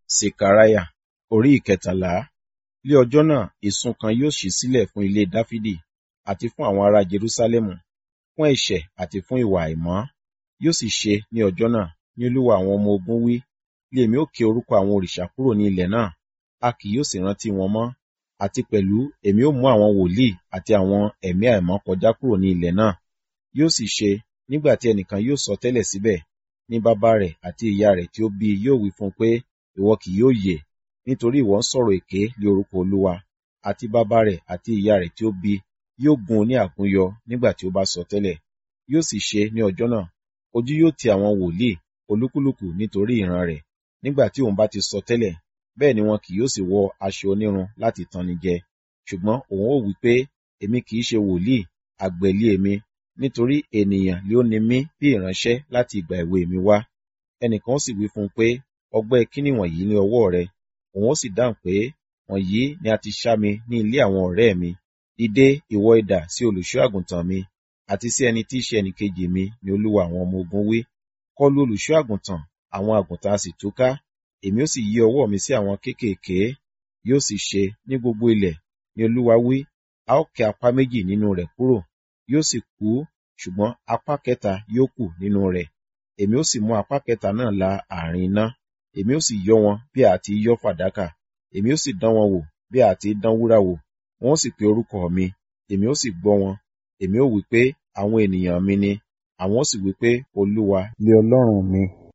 Sekaraya orí ìkẹtàlá. Ní ọjọ́ náà, ìsun kan yóò ṣí sílẹ̀ fún ilé Dáfídì àti fún àwọn ará Jerúsálẹ́mù, fún ẹ̀ṣẹ̀ àti fún ìwà àìmọ́. Yóò sì ṣe ní ọjọ́ náà, ní Olúwa àwọn ọmọ ogun wí, lé èmi ó ké orúkọ àwọn òrìṣà kúrò ní ilẹ̀ náà, a kì yóò sì rántí wọn mọ́. Àti pẹ̀lú èmi ó mú àwọn wòlíì àti àwọn ẹ̀mí àìmọ́ kọjá kúrò ní ilẹ̀ náà. Yóò sì ṣe, nígbà tí ẹnìkan yóò sọ tẹ́lẹ̀ síbẹ̀, ní bàbá rẹ̀ àti ìyá rẹ̀ tí ó bí i yóò wí fún un pé, ìwọ kì yóò yè, nítorí ìwọ ń sọ̀rọ̀ èké lé orúkọ Olúwa. Àti bàbá rẹ̀ àti ìyá rẹ̀ tí ó bí i yóò gún un ní àgúnyọ nígbà tí ó bá sọ tẹ́lẹ̀. Yóò sì ṣe ní ọjọ́ náà, ojú yóò ti àwọn wòlíì olúkúlùkù nítorí ìran rẹ̀, nígbà tí òun bá ti sọ tẹ́lẹ̀, bẹ́ẹ̀ ni wọn kì yóò sì wọ aṣọ onírun láti tanni jẹ. Ṣùgbọ́n òun ó wí pé, èmi kì í ṣe wòlíì, àgbẹ̀ lé èmi, nítorí ènìyàn lé ó ni mí bí ìránṣẹ́ láti ìgbà èwe mi wá. Ẹnìkan ó sì wí fún un pé, ọgbẹ́ kíni wọ̀nyí ní ọwọ́ rẹ? Òun ó sì dáhùn pé, wọ̀nyí ni a ti ṣá mi ní ilé àwọn ọ̀rẹ́ mi. Dìde ìwọ idà sí olùṣọ́ àgùntàn mi, àti sí ẹni tí í ṣe ẹnìkejì mi ni Olúwa àwọn ọmọ ogun wí. Kọlu olùṣọ́ àgùntàn, àwọn àgùntàn a sì túká, èmi ó sì yí ọwọ́ mi sí àwọn kéékèèké. Yóò sì ṣe ní gbogbo ilẹ̀, ni Olúwa wí, a ó ké apá méjì nínú rẹ̀ kúrò, yóò sì kú, ṣùgbọ́n apá kẹta yóò kù nínú rẹ̀. Èmi ó sì mú apá kẹta náà la àárín iná, èmi ó sì yọ́ wọn bí a ti yọ́ fàdákà, èmi ó sì dán wọn wò bí a ti dán wúrà wò. Wọn ó sì pe orúkọ mi, èmi ó sì gbọ́ wọn. Èmi ó wí pé, àwọn ènìyàn mi ni, àwọn ó sì wí pé, Olúwa lé Ọlọ́run mi.